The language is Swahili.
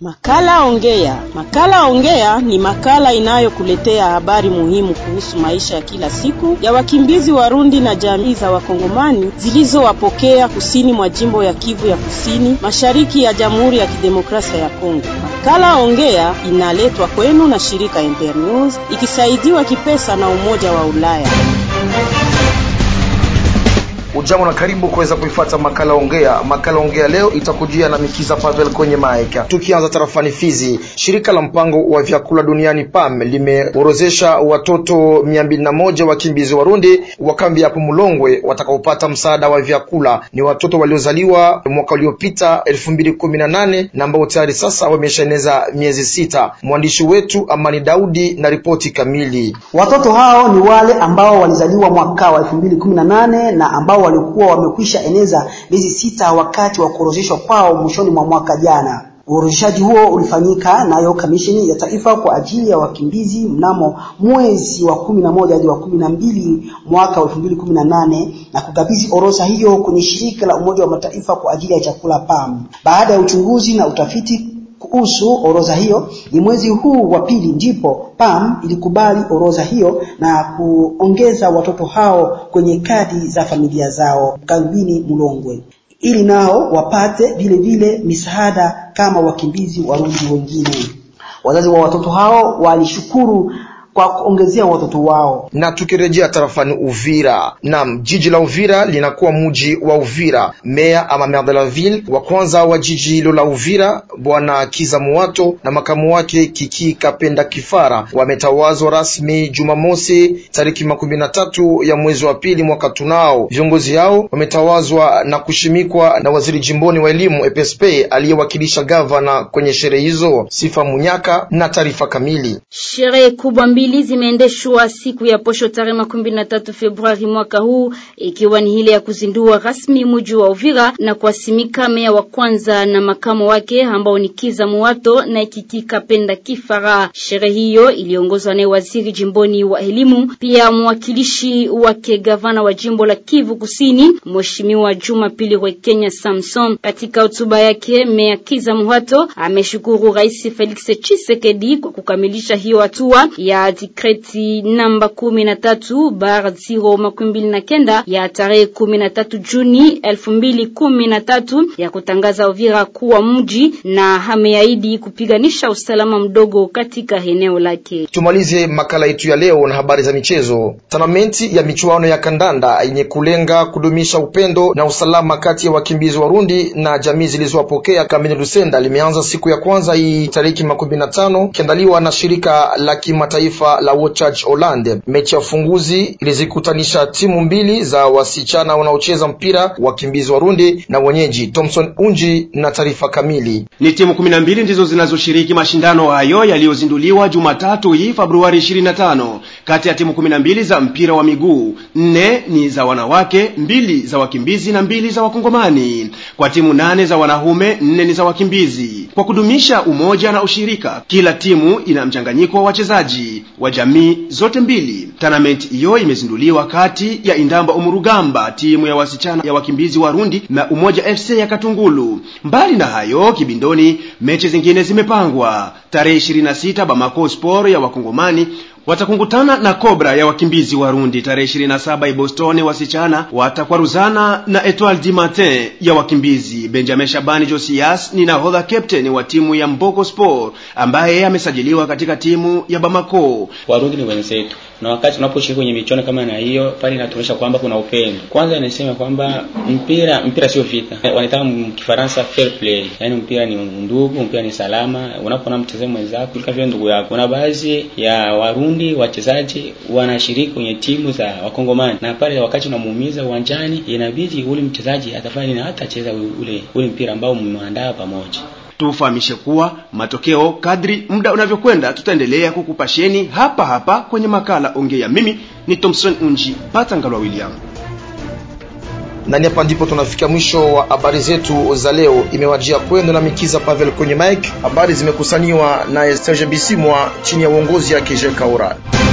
Makala Ongea. Makala Ongea ni makala inayokuletea habari muhimu kuhusu maisha ya kila siku ya wakimbizi Warundi na jamii za Wakongomani zilizowapokea kusini mwa jimbo ya Kivu ya Kusini, mashariki ya Jamhuri ya Kidemokrasia ya Kongo. Makala Ongea inaletwa kwenu na shirika Internews ikisaidiwa kipesa na Umoja wa Ulaya. Ujambo na karibu kuweza kuifuata makala ongea. Makala ongea leo itakujia na Mikiza Pavel kwenye maeka. Tukianza tarafani Fizi, shirika la mpango wa vyakula duniani PAM limeorozesha watoto mia mbili na moja wakimbizi Warundi wa kambi hapo Mulongwe watakaopata msaada wa vyakula. Ni watoto waliozaliwa mwaka uliopita elfu mbili kumi na nane na ambao tayari sasa wameshaeneza miezi sita. Mwandishi wetu Amani Daudi na ripoti kamili. Watoto hao ni wale ambao walizaliwa mwaka wa elfu mbili kumi na nane na ambao walikuwa wamekwisha eneza miezi sita wakati wa kuorozeshwa kwao mwishoni mwa mwaka jana. Uorozeshaji huo ulifanyika nayo Kamisheni ya Taifa kwa ajili ya wakimbizi mnamo mwezi wa kumi na moja hadi wa kumi na mbili mwaka wa elfu mbili kumi na nane na kukabidhi orodha hiyo kwenye shirika la Umoja wa Mataifa kwa ajili ya chakula PAM. Baada ya uchunguzi na utafiti kuhusu orodha hiyo, ni mwezi huu wa pili ndipo PAM ilikubali orodha hiyo na kuongeza watoto hao kwenye kadi za familia zao kambini Mulongwe ili nao wapate vile vile misaada kama wakimbizi Warundi wengine. Wazazi wa watoto hao walishukuru kwa kuongezea watoto wao. Na tukirejea tarafani Uvira, nam jiji la Uvira linakuwa mji wa Uvira. Meya ama maire de la ville wa kwanza wa jiji hilo la Uvira bwana Kiza Muwato na makamu wake Kiki Kapenda Kifara wametawazwa rasmi Jumamosi tariki makumi na tatu ya mwezi wa pili mwaka tunao. Viongozi hao wametawazwa na kushimikwa na waziri jimboni wa elimu EPSP aliyewakilisha gavana kwenye sherehe hizo. Sifa Munyaka na taarifa kamili. Sherehe kubwa mbili zimeendeshwa siku ya posho tarehe makumi na tatu Februari mwaka huu, ikiwa ni ile ya kuzindua rasmi mji wa Uvira na kuasimika meya wa kwanza na makamo wake ambao ni Kiza Muwato na Kiki Kapenda Kifara. Sherehe hiyo iliongozwa na waziri jimboni wa elimu, pia mwakilishi wake gavana wa jimbo la Kivu Kusini, Mheshimiwa Jumapili Rwekenya Samson. Katika hotuba yake, meya Kiza Muwato ameshukuru Rais Felix Tshisekedi kwa kukamilisha hiyo hatua ya dikreti namba kumi na tatu bar ziro makumi mbili na kenda ya tarehe kumi na tatu Juni elfu mbili kumi na tatu ya kutangaza Uvira kuwa mji na ameahidi kupiganisha usalama mdogo katika eneo lake. Tumalize makala yetu ya leo na habari za michezo. Tanamenti ya michuano ya kandanda yenye kulenga kudumisha upendo na usalama kati ya wakimbizi Warundi na jamii zilizowapokea kambini Lusenda limeanza siku ya kwanza hii tariki makumi na tano kiandaliwa na shirika la kimataifa la Watchurch Holland. Mechi ya ufunguzi ilizikutanisha timu mbili za wasichana wanaocheza mpira wakimbizi Warundi na wenyeji Thomson Unji na taarifa kamili. Ni timu kumi na mbili ndizo zinazoshiriki mashindano hayo yaliyozinduliwa Jumatatu hii Februari 25. Kati ya timu kumi na mbili za mpira wa miguu, nne ni za wanawake, mbili za wakimbizi na mbili za wakongomani. Kwa timu nane za wanaume, nne ni za wakimbizi. Kwa kudumisha umoja na ushirika, kila timu ina mchanganyiko wa wachezaji wa jamii zote mbili. Tournament hiyo imezinduliwa kati ya Indamba Umurugamba, timu ya wasichana ya wakimbizi Warundi na Umoja FC ya Katungulu. Mbali na hayo, Kibindoni mechi zingine zimepangwa. Tarehe 26 Bamako Sport ya wakongomani watakungutana na Cobra ya wakimbizi Warundi. Tarehe 27 Ibostoni wasichana watakwaruzana na Etoile du Matin ya wakimbizi. Benjamin Shabani Josias ni nahodha captain wa timu ya Mboko Sport ambaye amesajiliwa katika timu ya Bamako. Warundi ni wenzetu, na wakati unaposhiriki kwenye michuano kama na hiyo pale, inatuonyesha kwamba kuna upendo. Kwanza inasema kwamba mpira mpira sio vita, wanataka mkifaransa fair play, yaani mpira ni ndugu, mpira ni salama. Unapoona mchezaji mwenzako kama ndugu yako. Kuna baadhi ya Warundi wachezaji wanashiriki kwenye timu za Wakongomani, na pale wakati unamuumiza uwanjani, inabidi ule mchezaji atafanya nini? Hata cheza ule ule mpira ambao mmeandaa pamoja. Tufahamishe kuwa matokeo kadri muda unavyokwenda, tutaendelea kukupasheni hapa hapa kwenye makala Ongea. Mimi ni Thompson Unji Patangalwa William na ni hapa ndipo tunafika mwisho wa habari zetu za leo. Imewajia kwenu na Mikiza Pavel kwenye mic. Habari zimekusaniwa na Serge Bisimwa chini ya uongozi yake Jekaura.